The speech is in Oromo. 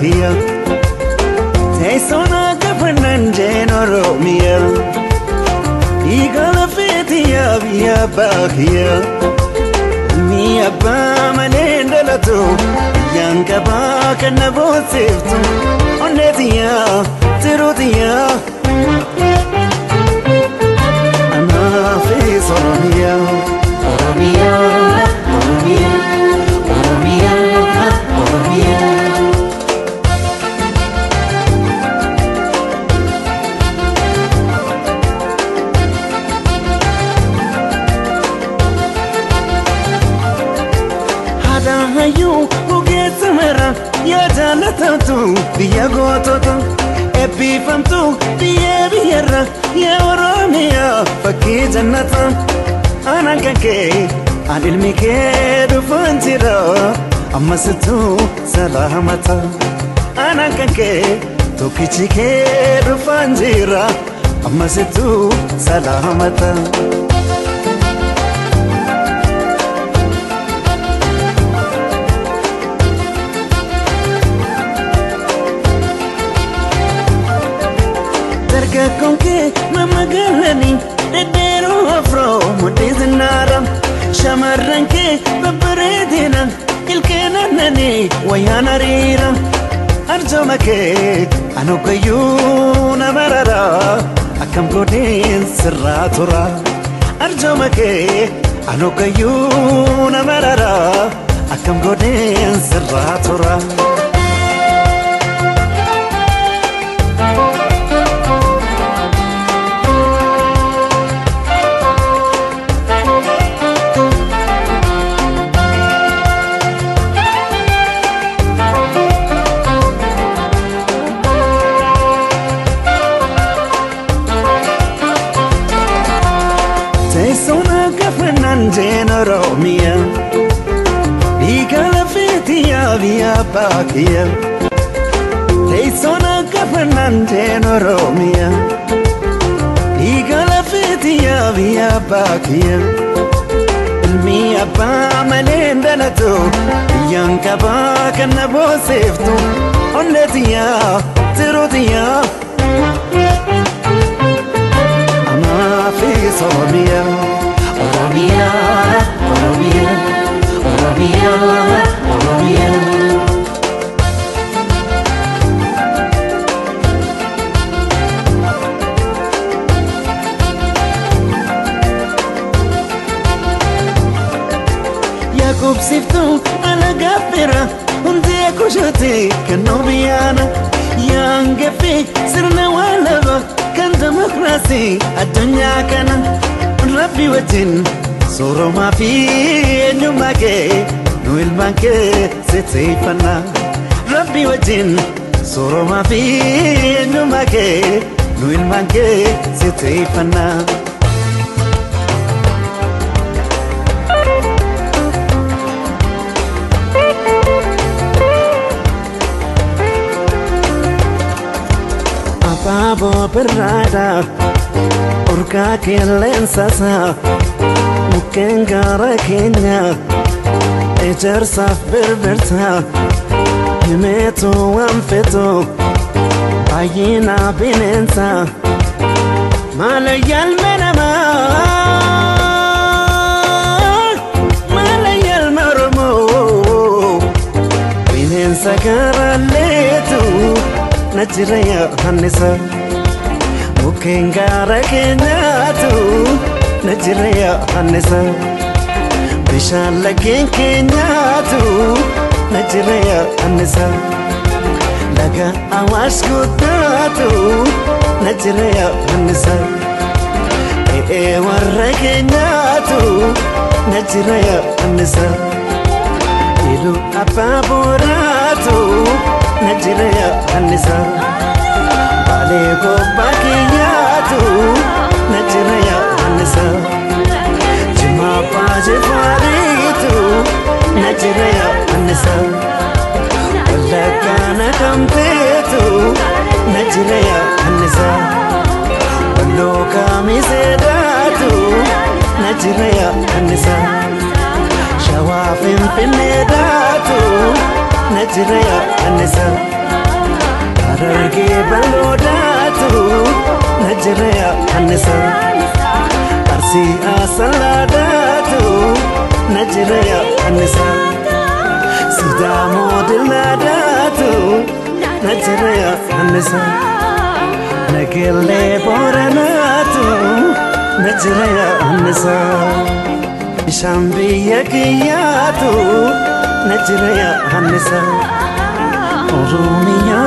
kiyya teessoon akka fannanjeen oromiyaa dhiiga lafeetiyaa biyya abbaa kiyya ilmi abbaa malee dhalatu biyyaan qabaa kan na boonsiftu onneetiyyaa tirutiyyaa anaafis oromiyaa oromiyaa oromiyaa oromiyaa oromiyaa. hayyuu ogeessa mara yaa jaalatamtu biyya gootota eebbifamtu biyya biyyarra yaa oromiyaa fakkii jannata anaan kan kee an ilmi kee dhufaan jira ammasitu salaamata anaan kan kee tokkichi kee dhufaan jira ammasitu salaamata. dargaggoon kee mamagaalanii dhedheeroo afroo mudhii zinnaara shamarran kee babbareedina ilkeen annanii wayyaan hariira arjooma kee anogayyuu nama rara akkam godheen sirraa tura arjooma kee anogayyuu nama rara akkam godheen sirraa tura. teessoon akka fannanjeen oromiyaa dhiiga lafeetiyaa biyya abbaa kiyya teessoon akka fannanjeen oromiyaa dhiiga lafeetiyaa biyya abbaa kiyya ilmi abbaa malee dhalatu biyyaan qabaa kan na boonsiftu onneetiyyaa tirutiyyaa Amaafis Oromiyaa Oromiyaa Oromiyaa Oromiyaa Oromiyaa Yaakubsiftuu alagaa bira hundee kushate kan noobiyaana yaangefi sirna waalaba kan demokraasii addunyaa kana rabbi wajjin sooromaa fi eenyummaa kee nu ilmaan kee sirreeffannaa rabbi wajjin sooromaa fi eenyummaa kee nu ilmaan kee sirreeffannaa. abaaboo birraadha urgaa qilleensasaa mukkeen gaara keenya ejersaaf birbirtaa himeetu waan fetu baay'ina bineensa maala yaalme namaa maala yaalme oromoo bineensa gaaraalleetu na jira yaannisa mukkeen gaara keenyaatu na jira yaannisa bishaan laggeen keenyaatu na jira yaannisa laga awaash guddaatu na jira yaannisa ee warra keenyaatu na jira yaannisa ilu abbaa booraatu na jira yaannisa baalee gobbaa kiyyaatu na jira yaannisa jimaa baajee faariitu na jira yaannisa wallaggaa na kamteetu na jira yaannisa walloo kaamiseedhaatu na jira yaannisa shawaa finfinneedhaatu na jira yaannisa. Harargee bal'oodaatu na jira yaannisa. Arsii asalaadaatu na jira yaannisa. Sidaamoo dillaadaatu na jira yaannisa. Nageellee booranaatu na jira yaannisa. Bishaan biyya kiyyaatu na jira yaannisa. Oromiyaa